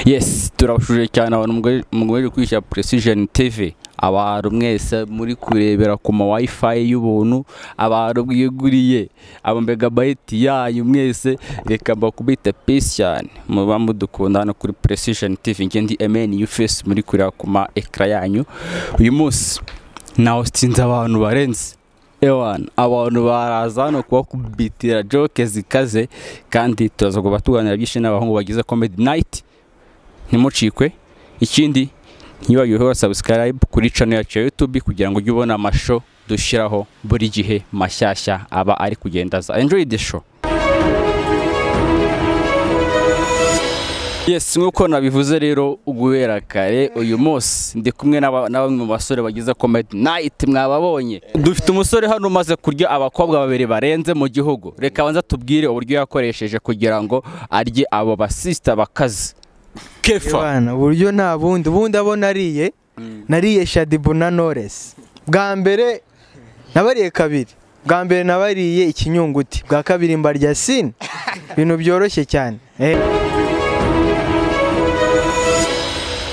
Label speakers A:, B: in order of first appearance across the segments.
A: yesi turabashuje cyane abantu mugomeje kwishyura puresijeni tv abantu mwese muri kurebera ku ma wifi y'ubuntu abantu mwiguriye ama megabayiti yanyu mwese reka mbakubita pisi cyane muba mudukunda hano kuri puresijeni tv ngendi emeni yufesi muri kureba ku ma ekara yanyu uyu munsi nawusinze abantu barenze ewana abantu baraza hano kubakubitira joke zikaze kandi turaza kuba tuganira byinshi n'abahungu bagize comedy night ntimucikwe ikindi ntibagiwe subscribe kuri channel yacu ya youtube kugira ngo ujye ubona amashusho dushyiraho buri gihe mashyashya aba ari kugenda aza enjoy the show Yes nk'uko nabivuze rero guhera kare uyu munsi ndi kumwe n'aba- na bamwe mu basore bagize comedy night mwababonye dufite umusore hano umaze kurya abakobwa babiri barenze mu gihugu reka banza tubwire uburyo yakoresheje kugira ngo arye abo basista bakaze kefa
B: Ebana, uburyo nta bundi ubundi abo nariye nariye shadibu na noresi bwa mbere nabariye kabiri bwa mbere nabariye ikinyunguti bwa kabiri mbarya sini ibintu byoroshye cyane Eh,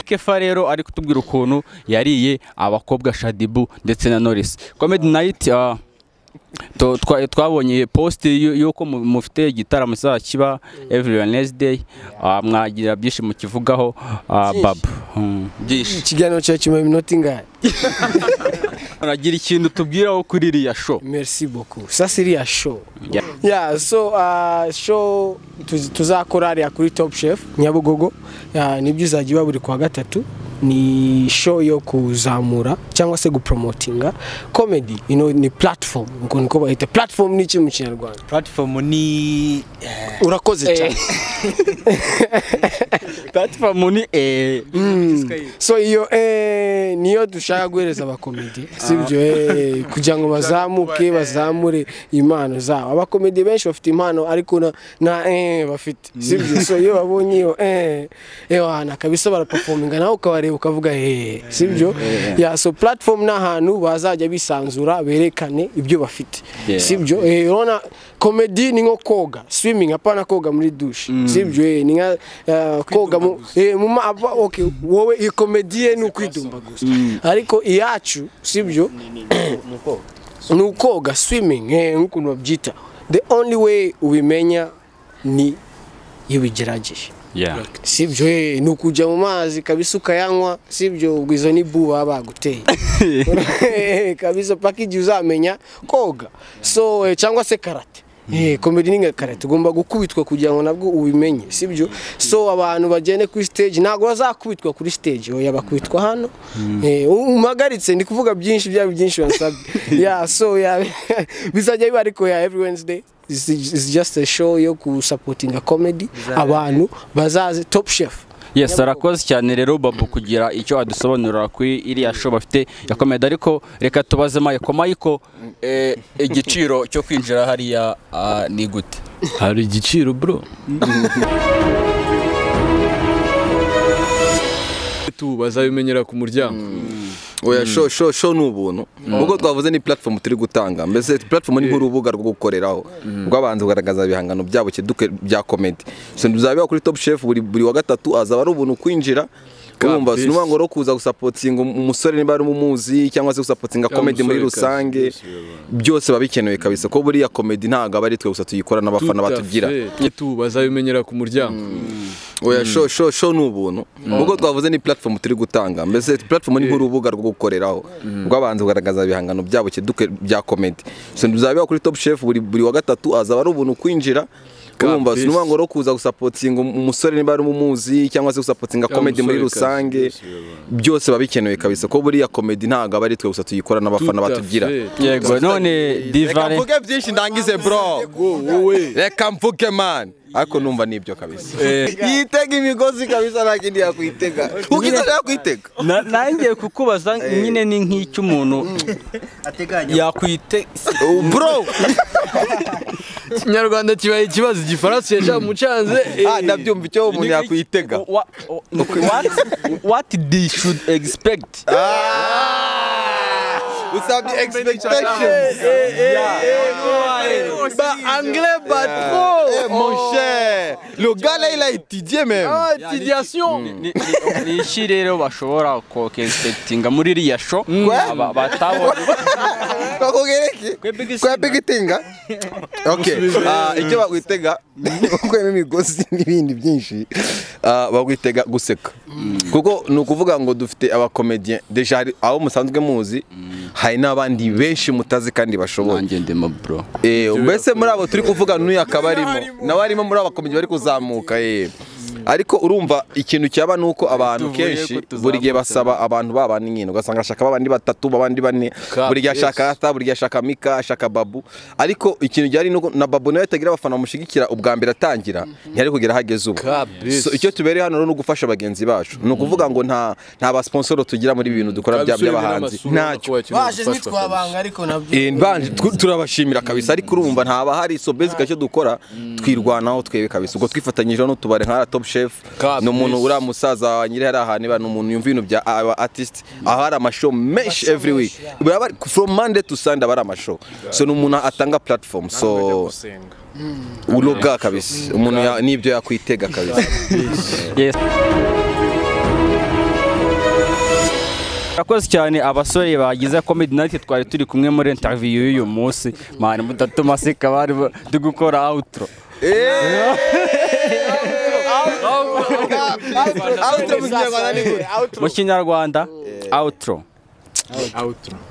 A: kefa rero ari kutubwira ukuntu yariye abakobwa shadibu ndetse na norisi comedy night ah, to- twa- twabonye post y'u- y'uko mu- mufite igitaramo kizaba kiba every wednesday Ah, mwagira byinshi mukivugaho ah,
C: Byinshi.
A: baba Hmm, byinshi
C: ikiganiro cyawe kimaye iminota ingahe
A: uragira ikintu tubwiraho kuri iriya show
C: merci beaucoup sa siriya show
A: Yeah.
C: ya so uh, show tuz- tuzakora hariya kuri top chef nyabugogo Ya, nibyo izajya iba buri kuwa gatatu ni show yo kuzamura cyangwa se gupromotinga comedy you know, ni platform uko niko bahita platform ni iki mu kinyarwanda
D: platform ni
C: urakoze cyane
A: platform ni eh
C: so iyo eh, niyo dushaka guhereza abakomedi sibyo eh, kugira ngo bazamuke bazamure impano zabo abakomedi benshi bafite impano ariko na, na eh, bafite sibyo so iyo babonye iyo eh, eh, ahantu akabisa barapafominga nawe ukabareba ukavuga eh, sibyo ya so platform ni ahantu bazajya bisanzura berekane ibyo bafite
A: Yeah.
C: sibyo eh, urabona komedi ni nko koga swimming apana koga muri dushe sibyo eh, ni nka eh, koga mu eh, mu ma apa- okay wowe iyo komedi ye ni ukwidumba gusa ariko iyacu sibyo ni ukoga swimming eh, nk'ukuntu babyita the only way ubimenya ni iyo ubigerageje
A: yeah
C: sibyo eh, ni ukujya mu mazi kabisa ukayanywa sibyo ubwo izo ni bu baba baguteye kabisa paka igihe uzamenya koga so eh, cyangwa se karate Eh, komedi ni nka karate ugomba gukubitwa kugira ngo nabwo ubimenye sibyo so abantu bagende kuri stage ntabwo bazakubitwa kuri stage oya bakubitwa hano Eh, u- umagaritse ndi kuvuga byinshi byaba byinshi wansabye ya so ya bizajya biba ariko ya every wednesday This is is just a show yo gusapotinga comedy abantu bazaze top chef
A: yes arakoze cyane rero babu kugira icyo adusobanurira kuri iriya show bafite ya comedy ariko reka tubaze Mayiko Mayiko eh, igiciro cyo kwinjira hariya ah, ni gute
E: hari igiciro bro tu bazabimenyera ku muryango
F: oya sho sho sho ni ubuntu ubwo twavuze ni platform turi gutanga mbese platform ni nk'urubuga rwo gukoreraho rw'abantu kugaragaza ibihangano byabo cyeduke bya comedy so bizabiba kuri top chef buri buri wa gatatu azaba ari ubuntu kwinjira urumva
E: peace.
F: sinuba ngo rero kuza gusapotinga umusore niba ari umuzi cyangwa se gusapotinga
E: Cyangwa
F: comedy muri
E: umusore kazi,
F: rusange
E: byose bibaho.
F: byose biba bikenewe kabisa ko buriya comedy ntabwo aba ari twe gusa tuyikora n'abafana batugira
E: tu bazabimenyera ku muryango
F: oya sho sho sho ni ubuntu ubwo twavuze ni platform turi gutanga mbese platform ni nk'urubuga rwo gukoreraho rw'abantu kugaragaza ibihangano byabo cyeduke bya comedy so bizabiba kuri top chef buri buri wa gatatu azaba ari ubuntu kwinjira urumva
E: peace.
F: sinuba ngo rero kuza gusapotinga umusore niba ari umuzi cyangwa se gusapotinga
E: Cyangwa
F: comedy muri
E: umusore kazi,
F: rusange
E: byose bibaho.
F: byose biba bikenewe kabisa ko buriya comedy ntabwo aba ari twe gusa tuyikora n'abafana
E: Tout à
F: batugira
E: fait.
A: yego none divare
F: byinshi ndangize bro reka mvuge man ariko numva nibyo kabisa yitega imigozi kabisa nta kindi yakwitega ukizajya yakwitega
A: Na- nanjye kukubaza nyine ni nk'icy'umuntu yakwite
F: Oh, bro
E: ikinyarwanda kibaye ikibazo igifaransa yashaka mucanze
F: ah ndabyumva icyo umuntu yakwitega
A: Wa- wa- what what they should expect
F: Ah! usabye expectation
E: ba anglais ba
F: Eh, mon cher
B: Le gars là, il a étudié même.
A: ni iki rero bashobora kokegisetinga muri iriya sho aba- batabonye
F: twakugereke kwa pigitinga okay Ah, icyo bagwitega ukwema imigozi n'ibindi byinshi ah, bagwitega guseka kuko ni ukuvuga ngo dufite abakomediye deja hari abo musanzwe muzi hari n'abandi benshi mutazi kandi bashoboye
A: nanjye ndimo bro
F: Eh, mbese muri abo turi kuvuga n'uyu akaba arimo nawe arimo muri aba bakomedi bari kuzamuka eh. ariko urumva ikintu cyaba ni uko abantu
A: Tuvuye ko
F: kenshi
A: tuzamuka.
F: buri gihe basaba abantu babana nyine ugasanga ashaka babandi batatu babandi bane buri gihe ashaka rata buri gihe ashaka mika ashaka babu ariko ikintu gihari ni uko na babu nawe atagira abafana bamushyigikira ubwa mbere atangira ntiyari kugera ahageze ubu
E: Kabisa.
F: So, icyo tubereye hano rero ni ugufasha bagenzi bacu ni ukuvuga ngo nta nta basponsoro tugira muri ibi bintu dukora bya by'abahanzi ntacyo
C: baje ntitwabanga ariko nabyo
F: Eh, mbanje, tw- turabashimira kabisa ariko urumva ntaba hari so basic icyo dukora twirwanaho twebwe kabisa ubwo twifatanyije n'utubare nka top chef
E: Kabisa.
F: ni umuntu uriya musaza wa nyiri hari ahantu iba ni umuntu yumva ibintu bya aba artist aho hari amashow menshi every week Baba bari- from monday to sunday aba ari amashow so ni umuntu atanga platform so uroga kabisa umuntu ya- n'ibyo yakwitega kabisa
A: Yes. Murakoze cyane abasore bagize Comedy Night twari turi kumwe muri interview y'uyu munsi mani mudatuma seka bari ba- turi gukora outro mu kinyarwanda outro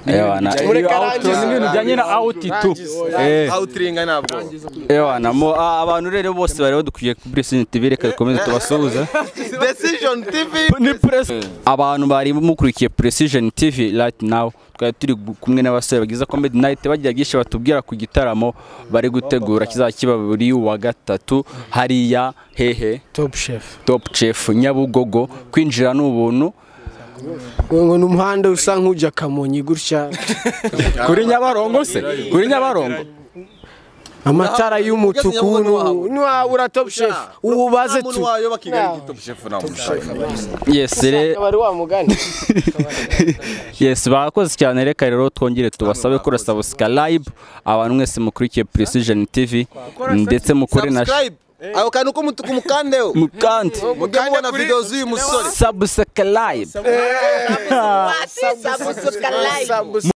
A: Ewana,
C: Mureke
A: iyo outro
C: arangize.
A: ni ibintu bijyanye na outitude. Eh.
F: awutiringa ntabwo
A: Ewa, na mo- ah, abantu rero bose bari badukwiye kuri Cine TV reka dukomeze tubasuhuze
F: decision tv
A: abantu bari mukurikiye Precision TV right now twari turi gu- kumwe n'abasore bagize Comedy Night bagira byinshi batubwira ku gitaramo bari gutegura kizaba kiba buri wa gatatu hariya hehe
C: top chef
A: Top Chef Nyabugogo kwinjira ni ubuntu
C: ngo ni umuhanda usa nk'ujya kamonyi gutya
A: kuri Nyabarongo se kuri Nyabarongo
C: amatara y'umutuku
F: Nyabugogo.
C: ntiwabura top chef ubaze tu
A: yes re-
C: akaba ari wa mugani
A: yes bakoze cyane reka rero twongere tubasabe kuri subscribe abantu mwese mukurikiye Precision TV ndetse mukore na
F: ako kantu k'umutuku mukandeho
A: mukandi
F: mujye mubona videwo z'uyu musore
A: subscribe
C: sabusa